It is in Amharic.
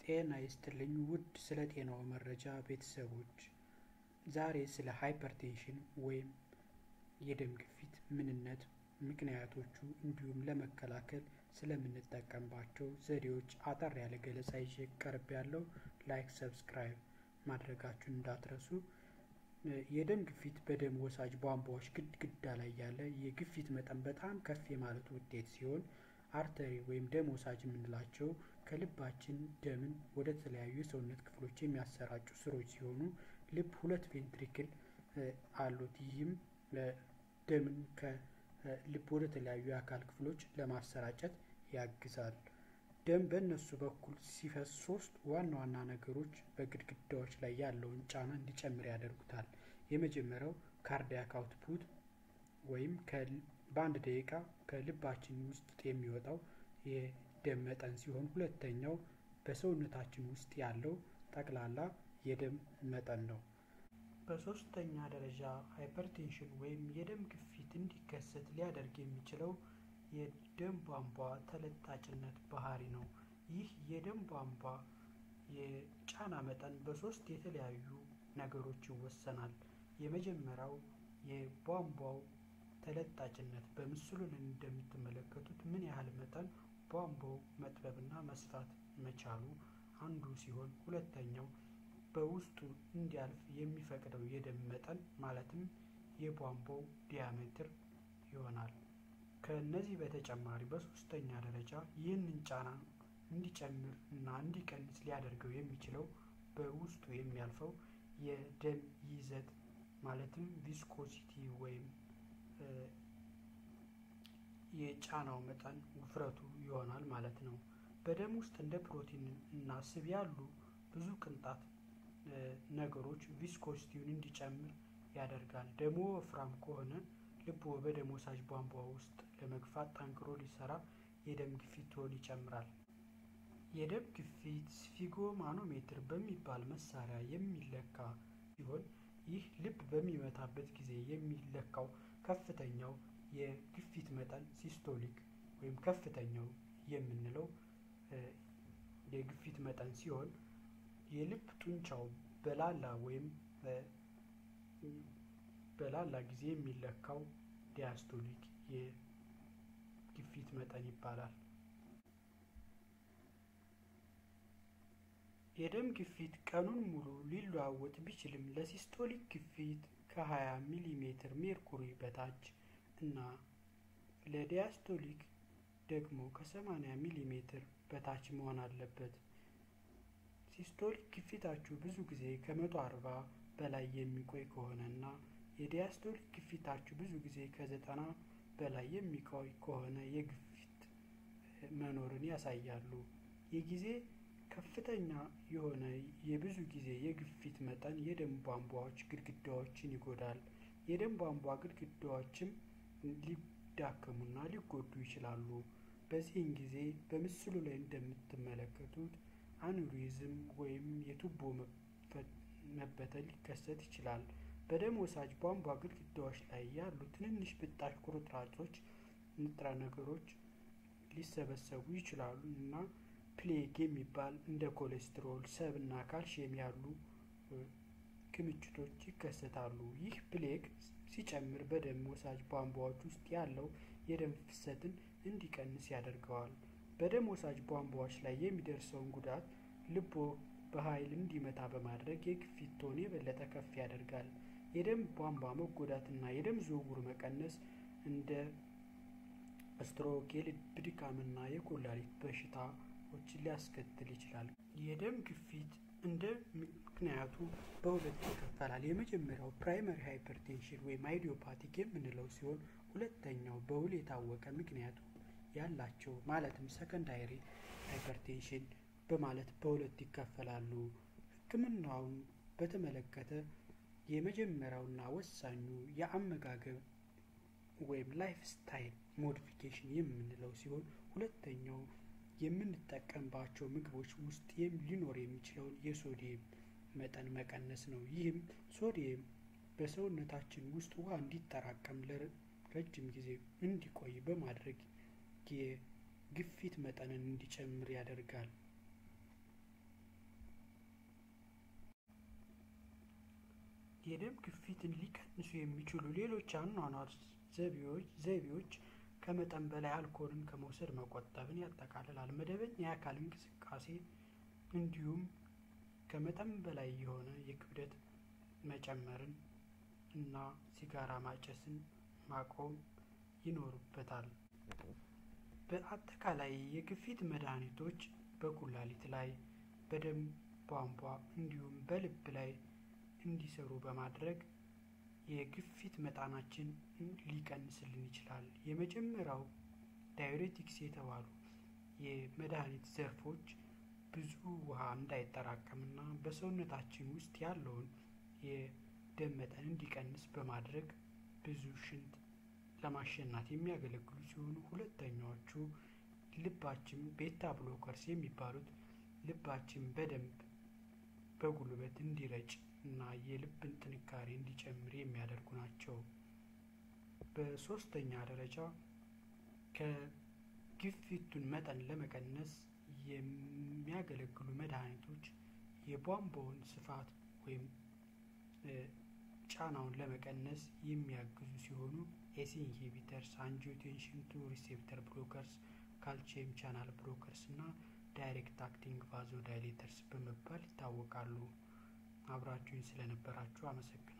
ጤና ይስጥልኝ ውድ ስለ ጤናው መረጃ ቤተሰቦች፣ ዛሬ ስለ ሃይፐርቴንሽን ወይም የደም ግፊት ምንነት፣ ምክንያቶቹ እንዲሁም ለመከላከል ስለምንጠቀምባቸው ዘዴዎች አጠር ያለ ገለጻ ይዤ ቀርብ ያለው ላይክ፣ ሰብስክራይብ ማድረጋችሁን እንዳትረሱ። የደም ግፊት በደም ወሳጅ ቧንቧዎች ግድግዳ ላይ ያለ የግፊት መጠን በጣም ከፍ የማለቱ ውጤት ሲሆን አርተሪ ወይም ደም ወሳጅ የምንላቸው ከልባችን ደምን ወደ ተለያዩ የሰውነት ክፍሎች የሚያሰራጩ ስሮች ሲሆኑ ልብ ሁለት ቬንትሪክል አሉት። ይህም ደምን ከልብ ወደ ተለያዩ የአካል ክፍሎች ለማሰራጨት ያግዛል። ደም በእነሱ በኩል ሲፈስ ሶስት ዋና ዋና ነገሮች በግድግዳዎች ላይ ያለውን ጫና እንዲጨምር ያደርጉታል። የመጀመሪያው ካርዲያክ አውትፑት ወይም በአንድ ደቂቃ ከልባችን ውስጥ የሚወጣው የደም መጠን ሲሆን ሁለተኛው በሰውነታችን ውስጥ ያለው ጠቅላላ የደም መጠን ነው። በሶስተኛ ደረጃ ሃይፐርቴንሽን ወይም የደም ግፊት እንዲከሰት ሊያደርግ የሚችለው የደም ቧንቧ ተለጣጭነት ባህሪ ነው። ይህ የደም ቧንቧ የጫና መጠን በሶስት የተለያዩ ነገሮች ይወሰናል። የመጀመሪያው የቧንቧው ተለጣጭነት በምስሉ ላይ እንደምትመለከቱት ምን ያህል መጠን ቧንቧው መጥበብና መስፋት መቻሉ አንዱ ሲሆን ሁለተኛው በውስጡ እንዲያልፍ የሚፈቅደው የደም መጠን ማለትም የቧንቧው ዲያሜትር ይሆናል። ከእነዚህ በተጨማሪ በሶስተኛ ደረጃ ይህንን ጫና እንዲጨምር እና እንዲቀንስ ሊያደርገው የሚችለው በውስጡ የሚያልፈው የደም ይዘት ማለትም ቪስኮሲቲ ወይም የጫናው መጠን ውፍረቱ ይሆናል ማለት ነው። በደም ውስጥ እንደ ፕሮቲን እና ስብ ያሉ ብዙ ቅንጣት ነገሮች ቪስኮሲቲውን እንዲጨምር ያደርጋል። ደሞ ወፍራም ከሆነ ልቦ በደም ወሳጅ ቧንቧ ውስጥ ለመግፋት ጠንክሮ ሊሰራ የደም ግፊትዎን ይጨምራል። የደም ግፊት ስፊጎማኖሜትር በሚባል መሳሪያ የሚለካ ሲሆን ይህ ልብ በሚመታበት ጊዜ የሚለካው ከፍተኛው የግፊት መጠን ሲስቶሊክ ወይም ከፍተኛው የምንለው የግፊት መጠን ሲሆን የልብ ጡንቻው በላላ ወይም በላላ ጊዜ የሚለካው ዲያስቶሊክ የግፊት መጠን ይባላል። የደም ግፊት ቀኑን ሙሉ ሊለዋወጥ ቢችልም ለሲስቶሊክ ግፊት ከ20 ሚሊ ሜትር ሜርኩሪ በታች እና ለዲያስቶሊክ ደግሞ ከ80 ሚሊ ሜትር በታች መሆን አለበት። ሲስቶሊክ ግፊታችሁ ብዙ ጊዜ ከመቶ አርባ በላይ የሚቆይ ከሆነ እና የዲያስቶሊክ ግፊታችሁ ብዙ ጊዜ ከዘጠና በላይ የሚቆይ ከሆነ የግፊት መኖርን ያሳያሉ። የጊዜ ከፍተኛ የሆነ የብዙ ጊዜ የግፊት መጠን የደም ቧንቧዎች ግድግዳዎችን ይጎዳል። የደም ቧንቧ ግድግዳዎችም ሊዳከሙና ሊጎዱ ይችላሉ። በዚህን ጊዜ በምስሉ ላይ እንደምትመለከቱት አኑሪዝም ወይም የቱቦ መበተን ሊከሰት ይችላል። በደም ወሳጅ ቧንቧ ግድግዳዎች ላይ ያሉ ትንንሽ ብጣሽ ቁርጥራጮች ንጥረ ነገሮች ሊሰበሰቡ ይችላሉ እና ፕሌግ የሚባል እንደ ኮሌስትሮል፣ ሰብ እና ካልሽየም ያሉ ክምችቶች ይከሰታሉ። ይህ ፕሌግ ሲጨምር በደም ወሳጅ ቧንቧዎች ውስጥ ያለው የደም ፍሰትን እንዲቀንስ ያደርገዋል። በደም ወሳጅ ቧንቧዎች ላይ የሚደርሰውን ጉዳት ልቦ በኃይል እንዲመታ በማድረግ የግፊት ቶን የበለጠ ከፍ ያደርጋል። የደም ቧንቧ መጎዳትና የደም ዝውውር መቀነስ እንደ ስትሮክ፣ የልብ ድካምና የኩላሊት በሽታዎችን ሊያስከትል ይችላል። የደም ግፊት እንደ ምክንያቱ በሁለት ይከፈላል። የመጀመሪያው ፕራይመሪ ሃይፐርቴንሽን ወይም አይዲዮፓቲክ የምንለው ሲሆን ሁለተኛው በውል የታወቀ ምክንያቱ ያላቸው ማለትም ሰከንዳሪ ሃይፐርቴንሽን በማለት በሁለት ይከፈላሉ። ሕክምናውን በተመለከተ የመጀመሪያውና ወሳኙ የአመጋገብ ወይም ላይፍ ስታይል ሞዲፊኬሽን የምንለው ሲሆን ሁለተኛው የምንጠቀምባቸው ምግቦች ውስጥ ሊኖር የሚችለውን የሶዲየም መጠን መቀነስ ነው። ይህም ሶዲየም በሰውነታችን ውስጥ ውሃ እንዲጠራቀም ለረጅም ጊዜ እንዲቆይ በማድረግ የግፊት መጠንን እንዲጨምር ያደርጋል። የደም ግፊትን ሊቀንሱ የሚችሉ ሌሎች አኗኗር ዘይቤዎች ከመጠን በላይ አልኮልን ከመውሰድ መቆጠብን ያጠቃልላል። መደበኛ የአካል እንቅስቃሴ እንዲሁም ከመጠን በላይ የሆነ የክብደት መጨመርን እና ሲጋራ ማጨስን ማቆም ይኖርበታል። በአጠቃላይ የግፊት መድኃኒቶች በኩላሊት ላይ፣ በደም ቧንቧ እንዲሁም በልብ ላይ እንዲሰሩ በማድረግ የግፊት መጠናችን ሊቀንስልን ይችላል። የመጀመሪያው ዳዩሬቲክስ የተባሉ የመድኃኒት ዘርፎች ብዙ ውሃ እንዳይጠራቀምና በሰውነታችን ውስጥ ያለውን የደም መጠን እንዲቀንስ በማድረግ ብዙ ሽንት ለማሸናት የሚያገለግሉ ሲሆኑ ሁለተኛዎቹ ልባችን ቤታ ብሎከርስ የሚባሉት ልባችን በደንብ በጉልበት እንዲረጭ እና የልብን ጥንካሬ እንዲጨምር የሚያደርጉ ናቸው። በሶስተኛ ደረጃ ከግፊቱን መጠን ለመቀነስ የሚያገለግሉ መድኃኒቶች የቧንቧውን ስፋት ወይም ጫናውን ለመቀነስ የሚያግዙ ሲሆኑ ኤሲ ኢንሂቢተርስ፣ አንጂዮቴንሽን ቱ ሪሴፕተር ብሎከርስ፣ ካልሲየም ቻናል ብሎከርስ እና ዳይሬክት አክቲንግ ቫዞ ዳይሌተርስ በመባል ይታወቃሉ። አብራችሁኝ ስለነበራችሁ አመሰግናለሁ።